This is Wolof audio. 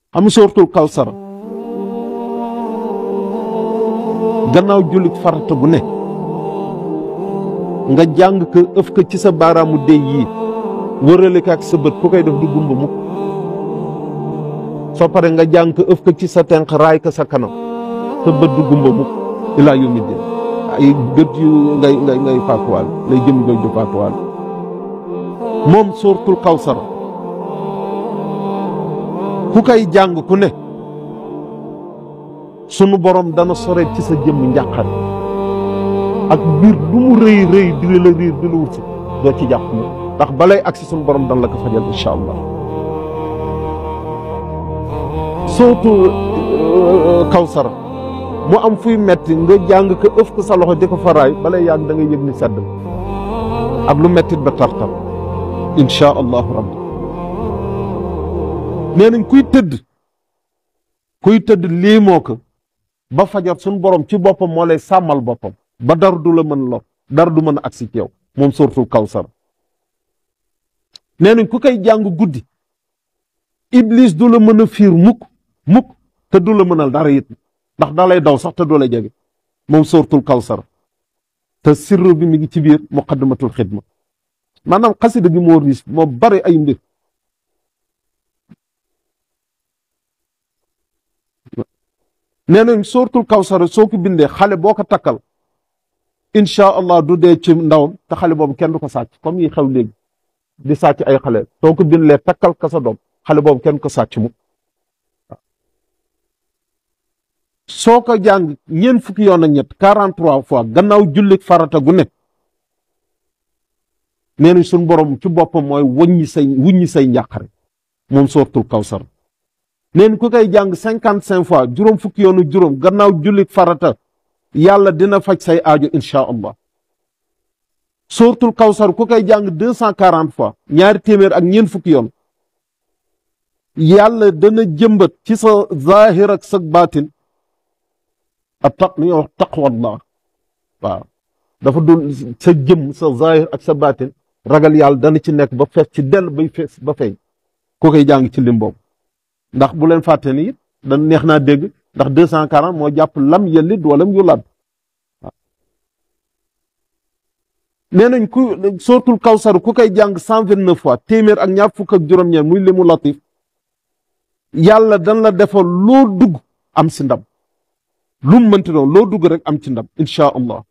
xam sóortul kawsara gannaaw jullit farata gu ne nga jàng ko ëf ko ci sa baaraamu déy yii wërale ko ak sa bët ku koy def du gumba mukk soo pare nga jàng ko ëf ko ci sa tenq raay ko sa kanam sa bët du gumba mukk ilaa yawmi din ay bët yu ngay ngay ngay faatuwaal lay jëm ngay du faatuwaal moom sóortul kawsara ku koy jàng ku ne sunu borom dana sore ci sa jëmm njàqare ak biir du mu rëy rëy di la riir di la wut si doo ci jàpp mu ndax balay agsi sunu borom dan la ko fajal incha allah sootu kawsara mu am fuy metti nga jàng ko ëf ko sa loxo di ko faraay balay yàgg da ngay yëg ni sedd ak lu mettit ba tartar incha allahu rabbi nee nañ kuy tëdd kuy tëdd lii moo ko ba fajar suñu borom ci boppam moo lay sàmmal boppam ba dara du la mën lor dara du mën a agsi ci yow moom sóortul kawsar nee nañ ku koy jàng guddi iblis du la mën a fiir mukk mukk te du la mënal dara it ndax da lay daw sax te du la jege moom sóortul kawsar te sirru bi mi ngi ci biir muqaddamatul xidma maanaam xasida gi moo riis moo bari ay mbir nee nañ sóortul kawsara soo ko bindee xale boo ko takkal incha allah du dee ci ndawam te xale boobu kenn du ko sàcc comme yi xew léegi di sàcc ay xale soo ko bindee takkal ka sa doom xale boobu kenn ko sàcc mu soo ko jàng ñeent fukki yoon ak ñett quarante trois fois gannaaw jullit farata gu ne nee nañ suñ borom ci boppam mooy wuññi say wuññi say njàqare moom sóortul kawsara neen ku koy jàng cinquante cinq fois juróom fukki yoonu juróom gannaaw jullit farata yàlla dina faj say aajo incha allah sóortul kawsar ku koy jàng deux cent quarante fois ñaari téeméer ak ñeent fukki yoon yàlla dana jëmbat ci sa zahir ak sa baatin a taq li ñuy wax taqwallah waaw dafa dul sa jëm sa zahir ak sa baatin ragal yàlla dana ci nekk ba fees ci dell bay fees ba feeñ ku koy jàng ci lim boobu ndax bu leen fàtte ni it dañ neex naa dégg ndax deux cent quarante moo jàpp lam yelid walam yulad waaw nee nañ ku sootul kawsar ku koy jàng cent vingt neuf fois téeméer ak ñaar fukk ak juróom-ñeent muy limu latif yàlla dan la defal loo dugg am si ndam lu mu mënti doon loo dugg rek am ci ndam incha allah